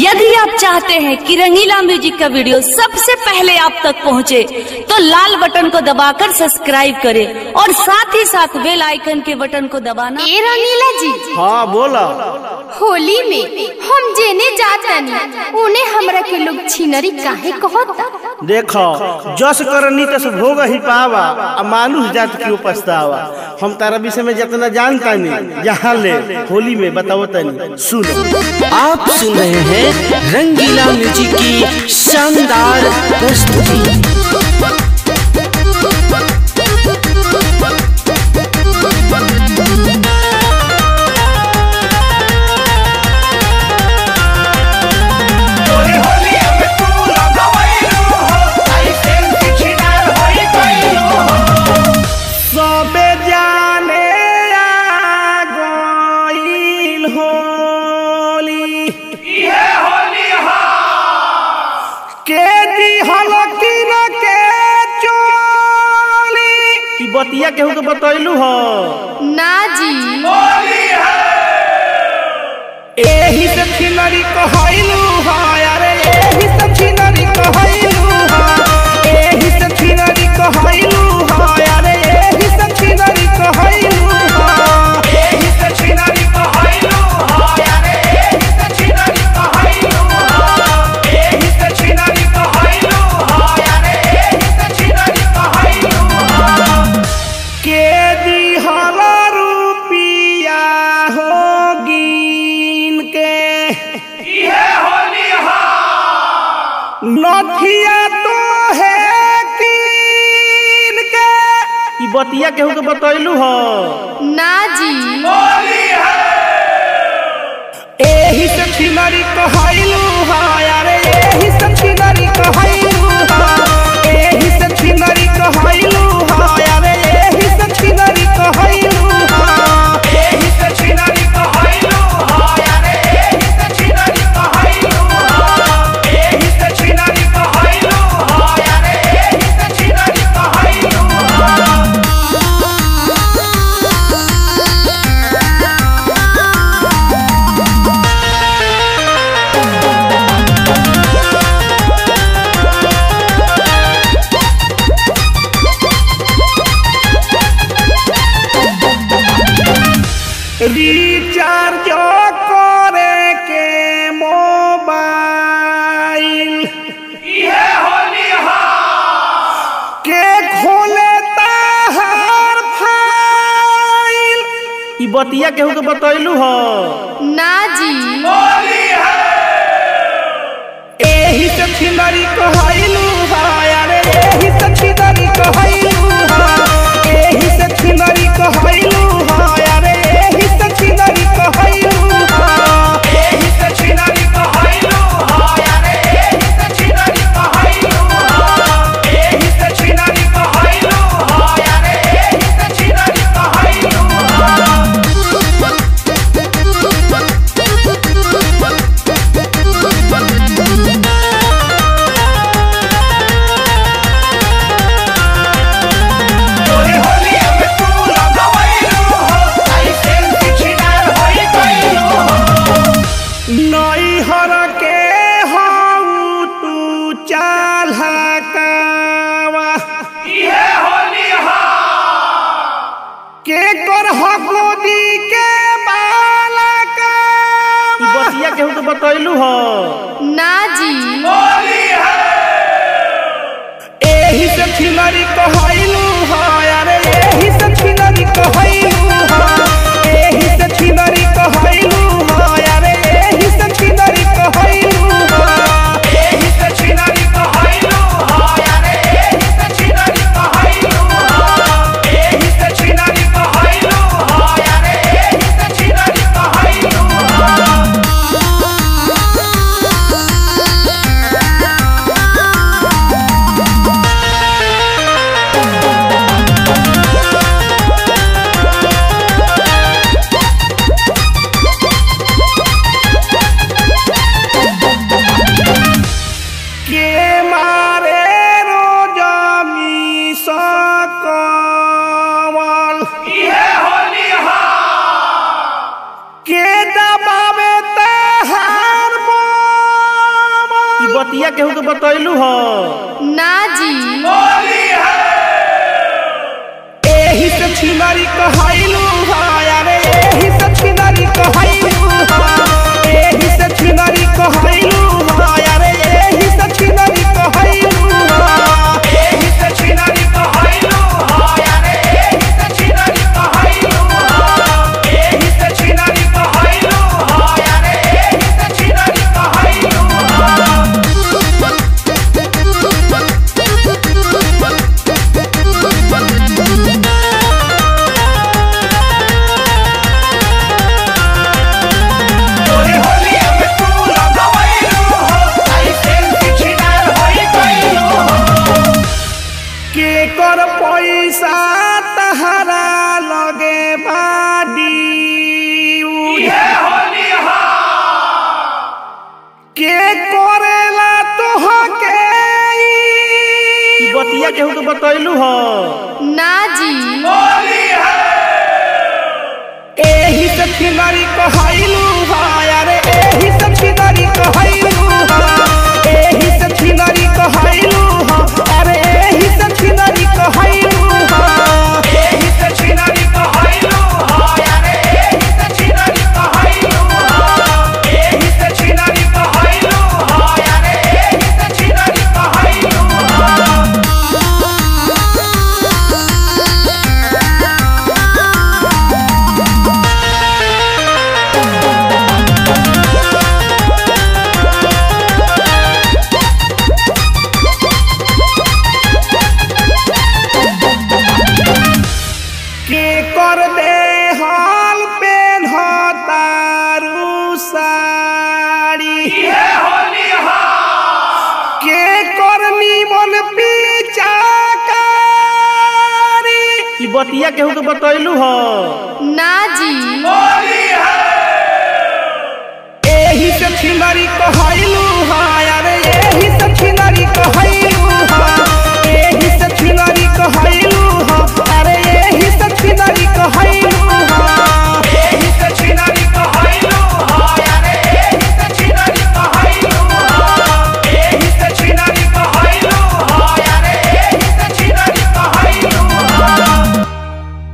यदि आप चाहते हैं कि रंगीला म्यूजिक का वीडियो सबसे पहले आप तक पहुंचे, तो लाल बटन को दबाकर सब्सक्राइब करें और साथ ही साथ बेल आइकन के बटन को दबाना ए रंगीला जी हाँ बोला होली में हम जेने जातनी उन्हें हमरा के लोग छिनरी काहे कहता देखो जस करनी तस भोग ही पावा आ मानुष जात क्यों पछतावा हम तारा विषय में जितना जानता नहीं यहाँ ले होली में बताओ तनी सुनो आप सुन रहे हैं रंगीला म्यूजिक की शानदार प्रस्तुति सबे जाने आ गइल होली के दिहल किन के चोली ई बतिया केहू के बतैलू हो ना जी एही से छिनरी कहैलू हो अरे एही से छिनरी कहैलू हो एही से छिनरी कहैलू हो अरे एही से छिनरी कहैलू हो एही से छिनरी कहैलू हो अरे एही से छिनरी कहैलू हो एही से छिनरी कहैलू हो अरे एही से छिनरी कहैलू हो के दिहल रुपिया हो गिन के नथिया तो है कीन के ई बतिया केहू के बतैलू हो ना जी एही से छिनरी कहैलू हो अरे एही से छिनरी कहैलू हो एही से छिनरी कहैलू हो अरे एही से छिनरी कहैलू हो एही से छिनरी कहैलू हो अरे एही से छिनरी कहैलू हो एही से छिनरी कहैलू हो अरे एही से छिनरी कहैलू हो रिचार्ज करे के मोबाइल के खोले ताहर फाइल ई बतिया केहू के बतैलू हो ना जी एही से छिनरी कहैलू हो अरे एही से छिनरी कहैलू हो एही से छिनरी कहैलू हो अरे एही से छिनरी कहैलू हो एही से छिनरी कहैलू हो अरे एही से छिनरी कहैलू हो एही से छिनरी कहैलू हो अरे एही से छिनरी कहैलू हो नई हर के हऊ तू चाल हकावा के कर हकोदी के बाला का बतिया केहू के बतैलू हो ना जी एही से छिनरी कहैलू हो अरे एही से छिनरी कहैलू हो एही से छिनरी कहैलू हो अरे एही से छिनरी कहैलू हो एही से छिनरी कहैलू हो अरे एही से छिनरी कहैलू हो एही से छिनरी कहैलू हो अरे एही से छिनरी कहैलू हो बतिया केहू के बतैलू हो ना जी एही से छिनरी कहैलू हो अरे एही से छिनरी कहैलू हो एही से छिनरी कहैलू हो अरे एही से छिनरी कहैलू हो एही से छिनरी कहैलू हो अरे एही से छिनरी कहैलू हो एही से छिनरी कहैलू हो अरे एही से छिनरी कहैलू हो तोरे होलिया में तू लगवैलू हो लाइसेंस छिनार होई गइलू हो के कर पैसा तहरा लगे बाडी ये होली हा के करेला तोहके ई बतिया केहू के बतैलू हो ना जी एही से छिनरी कहैलू हो अरे एही से छिनरी कहैलू हो एही से छिनरी कहैलू हो अरे एही से छिनरी कहैलू हो एही से छिनरी कहैलू हो अरे एही से छिनरी कहैलू हो एही से छिनरी कहैलू हो अरे एही से छिनरी कहैलू हो के कर दे हाल पेन तारू साड़ी के कर निमन पिचाकारी ई बतिया केहू के बतैलू हो ना जी एही से छिनरी कहै